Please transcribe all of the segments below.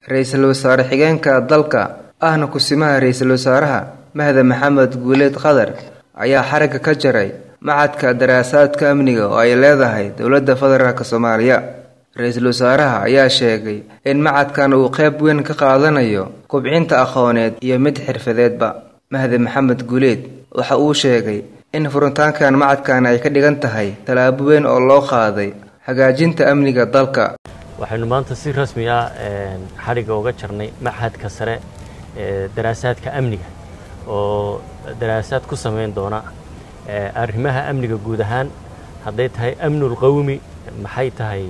ra-iisul wasaare xigeenka dalka ahna kusimaha ra-iisul wasaaraha mahda maxamed guuleed qadar ayaa xaragga ka jaray macadka daraasaadka amniga oo ay leedahay dowladda federaalk soomaaliya ra-iisul wasaaraha ayaa sheegay in macadkan uu qayb weyn ka qaadanayo kubcinta aqooneed iyo mid xirfadeedba mahdi maxamed guuleed waxa uu sheegay in furitaankan macadkan ay ka dhigan tahay tallaabo weyn oo loo qaaday hagaajinta amniga dalka waxaynu maanta si rasmi ah xadhigga uga jarnay machadka sare ee daraasaadka amniga oo daraasaad ku samayn doona arrimaha amniga guud ahaan hadday tahay amnul qawmi maxay tahay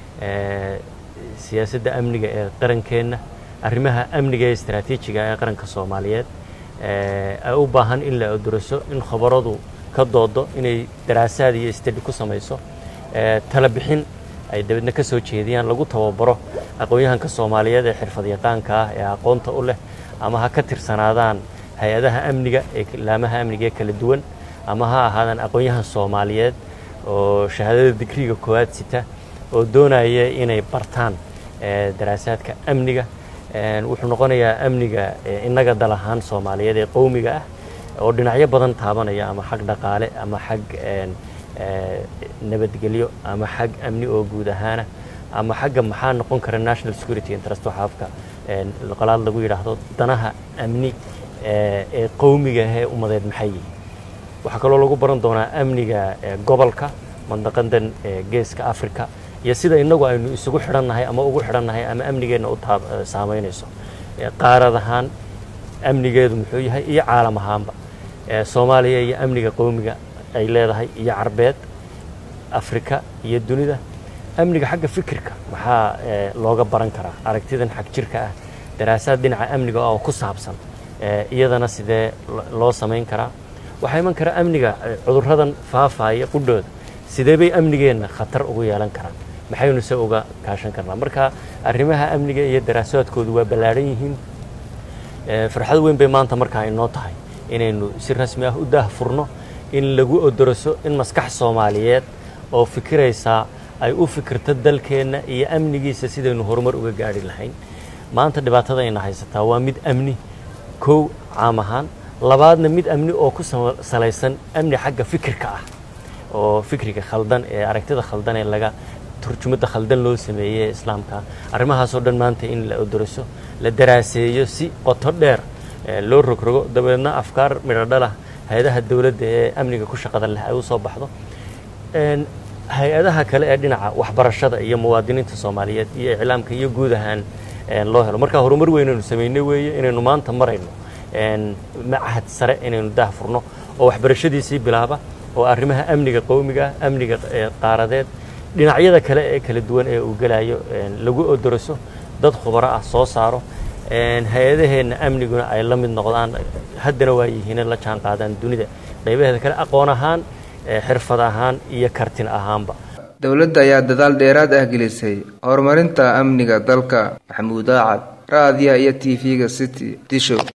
siyaasadda amniga ee qarankeenna arrimaha amniga ee istaraatiijiga ee qaranka soomaaliyeed ay u baahan in la oduraso in khabaradu ka doodo inay daraasaad iyo stadi ku samayso tala bixin ay dabeedna ka soo jeediyaan lagu tababaro aqoon-yahanka soomaaliyeed ee xirfad yaqaanka ah ee aqoonta u leh ama ha ka tirsanaadaan hay-adaha amniga ee laamaha amniga ee kala duwan ama ha ahaadaan aqoon-yahan soomaaliyeed oo shahaadada digriga koowaad sita oo doonaya inay bartaan daraasaadka amniga wuxuu noqonayaa amniga innaga dal ahaan soomaaliyeed ee qowmiga ah oo dhinacyo badan taabanaya ama xag dhaqaale ama xag nabadgelyo ama xag amni oo guud ahaana ama xagga maxaa noqon kara national security interest waxa afka qolaad lagu yidhaahdo danaha amni ee qowmiga ee ummadeed maxay yihiin waxaa kaloo lagu baran doonaa amniga gobolka mandaqadan geeska africa iyo sida innagu aynu isugu xidhannahay ama ugu xidhannahay ama amnigeenna u saamaynayso qaarad ahaan amnigeedu muxuu yahay iyo caalam ahaanba soomaaliya iyo amniga qowmiga ay leedahay iyo carbeed afrika iyo dunida amniga xagga fikirka maxaa looga baran karaa aragtidan xag jirka ah daraasaad dhinaca amniga oo ku saabsan iyadana sidee loo samayn karaa waxaa iman kara amniga cudurradan faafaya qudhooda sidee bay amnigeenna khatar ugu yeelan karaan maxaynu se uga kaashan karnaa marka arrimaha amniga iyo daraasaadkoodu waa ballaadhan yihiin farxad weyn bay maanta markaa inoo tahay inaynu si rasmi ah u daah furno in lagu odoroso in maskax soomaaliyeed oo fikiraysaa ay u fikirto dalkeenna iyo amnigiisa sidaynu horumar uga gaadhi lahayn maanta dhibaatadayna haysataa waa mid amni kow caam ahaan labaadna mid amni oo ku salaysan amni xagga fikirka ah oo fikriga khaldan ee aragtida khaldan ee laga turjumadda khaldan loo sameeyey ee islaamka arrimahaasoo dhan maanta in la odoroso la daraaseeyo si qoto dheer loo rogrogo dabeedna afkaar midhodhalah hay-adaha dowladda ee amniga ku shaqada leh ay u soo baxdo hay-adaha kale ee dhinaca waxbarashada iyo muwaadiniinta soomaaliyeed iyo iclaamka iyo guud ahaan loo helo marka horumar weynaynu samaynay weeye inaynu maanta marayno machad sare inaynu daah furno oo waxbarashadiisii bilaaba oo arrimaha amniga qowmiga amniga qaaradeed dhinacyada kale ee kala duwan ee uu gelayo lagu odoroso dad khubaro ah soo saaro hay-adaheenna amniguna ay la mid noqdaan haddana waa yihiin la jaan qaadaan dunida qaybaheeda kale aqoon ahaan xirfad ahaan iyo kartin ahaanba dowladda ayaa dadaal dheeraad ah gelisay horumarinta amniga dalka maxamuud aacad raadiya iyo t v-ga city dishow